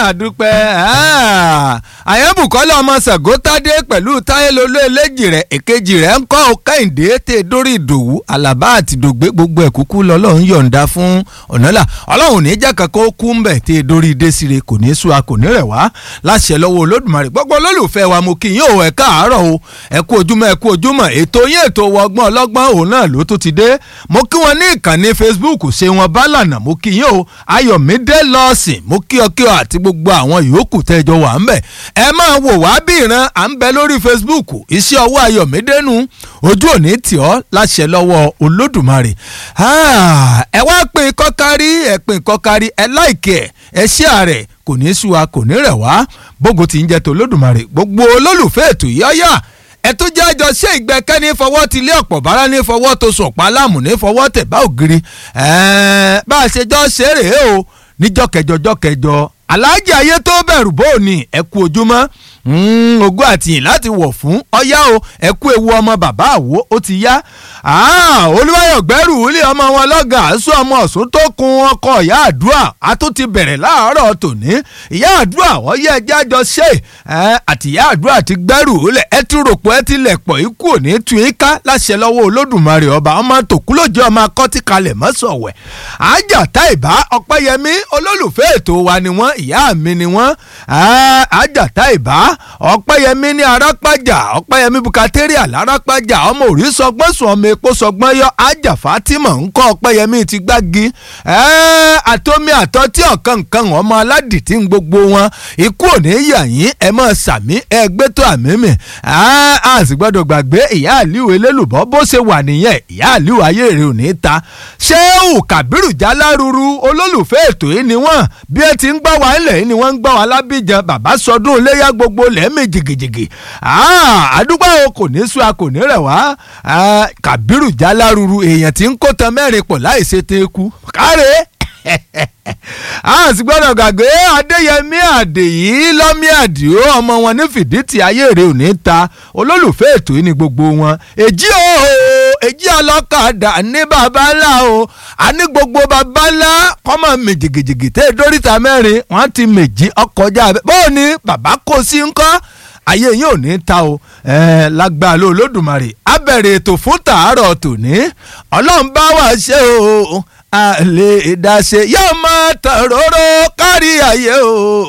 àdúpẹ́ àyẹ̀bùkọ́lá ọmọ sàgótádé pẹ̀lú táyélólú eléjì rẹ̀ èkejì rẹ̀ ń kọ́ kẹ́hìndé tè dórí ìdòwú àlàbá àti dògbé gbogbo ẹ̀ kúkú lọ́lọ́run yọ̀ǹda fún ọ̀nàlà ọlọ́run ní jẹ́ kankan ó kú ń bẹ̀ tè dórí désire kò ní sú a kò ní rẹ̀ wá láṣẹ lọ́wọ́ olódùmarè gbogbo olólùfẹ́ wa mo kí yín o ẹ káàárọ̀ o ẹ kú ojúmọ́ ẹ kú ojúmọ́ ètò yín ètò ọgbọ́n ọlọ́gbọ́n òun náà ló tún ti dé mo kí wọn ní ìkànnì facebook ṣe wọn bá lànà mo kí yín o ayọ̀mídé lọ́ọ̀sìn mo kí ọ kí ọ àti gbogbo àwọn yòókù tẹ́jọ wà ń bẹ̀ ẹ máa wò wá bí ìran à ń bẹ lórí facebook iṣẹ́ ọwọ́ ayọ̀mídé nu ojú òní tì ọ́ láṣẹ lọ́wọ́ olódùmarè ẹ wá pín kọ́kárí ẹ pín kọ́kárí ẹ láìkí ẹ ẹ ṣí ààrẹ kò ní sú wa kò ní rẹ̀ wá bógo ti ń jẹ́ tó olódùmarè gbogbo olólùfẹ́ ètò yìí ọ̀yà ẹ tó jẹ́ àjọ ṣé ìgbẹ́kẹ́ni fọwọ́ ti lé ọ̀pọ̀ bára ní fọwọ́ tó sùn pa láàmú ní fọwọ́ tẹ̀ bá ògiri bá a ṣe jọ ṣe rèé o níjọ́ kẹjọ jọ́ kẹjọ aláàjì ayé tó bẹ̀rù bóòní ẹ kú ojúmọ́ ogún àtìyìn láti wọ̀ fún ọyá o ẹ kú ewu ọmọ bàbá àwo ó ti yá olúwayọ̀ gbẹ́rù ilé ọmọ wọn lọ́gàn àásù ọmọ ọ̀sùn tó kun ọkọ̀ ìyá àdúrà a tún ti bẹ̀rẹ̀ láàárọ̀ tòní ìyá àdúrà wọ́n yẹ ẹjẹ́ àjọ ṣe àti ìyá àdúrà ti gbẹ́rù ilẹ̀ ẹ ti rò pé ẹ ti lẹ̀ pọ̀ ikú òní tu ika láṣẹ lọ́wọ́ olódùmarè ọba ọmọ tòkúlòjì ọmọ akọ́tí kalẹ̀ mọ́sọ̀wẹ̀ àjà táìbá ọ̀pẹ́yẹmí olólùfẹ́ ètò wa ni wọ́n ìyá mi ni wọ́n àjà táìbá ọ̀pẹ́yẹmí ní arápájà ọ̀pẹ́yẹmí bukateria lárápájà ọmọ òrí sọgbọ́n sùn ọmọ epo sọgbọ́n yọ ajá fatima ńkọ́ ọ̀pẹ́yẹmí ti gbági àtomi àtọ́tí ọ̀kan nǹkan ọmọ aládìtí ń gbogbo wọn ikú òní yà yín ẹ mọ̀ sàmí ẹ gbé tó àmì mi a sì gbọ́dọ̀ gbàgbé ìyá àlíwò elélùbọ́ bó ṣe wà nìyẹn ìyá àlíwò ayé rẹ̀ ò ní ta ṣéwù kàbírù jáláruru olólùfẹ́ ètò yìí ni wọ́n bí ẹ ti ń gbọ́ wa ilẹ̀ yìí ni wọ́n ń gbọ́ wa lábíjan bàbá sọdún iléyà gbogbo lẹ́ẹ̀mí jìgìjìgì àdúgbò kò ní sú a kò ní rẹ̀ wá kàbírù jáláruru èèyàn tí ń kó tan mẹ́rin pọ̀ láì ṣe tẹ́ kú káre a sì gbọ́dọ̀ gbàgbé adéyẹmí àdèyí lọ́mí àdìó ọmọ wọn ní fìdítì ayéèrè òní ta olólùfẹ́ ètò yìí ni gbogbo wọn èjì o èjì ọlọ́kadà ní babalá o àní gbogbo babalá kọ́mọ méjìgìjìgì tẹ́ dóríta mẹ́rin wọ́n ti méjì ọkọjá bóò ni bàbá kò sí ńkọ́ ayé yín ò ní ta o lágbára ló olódùmarè abẹ̀rẹ̀ ètò fún tàárọ̀ tòní ọlọ́run bá wà ṣe o a lè dá ṣe yóò máa tàn róró kárí ayé o.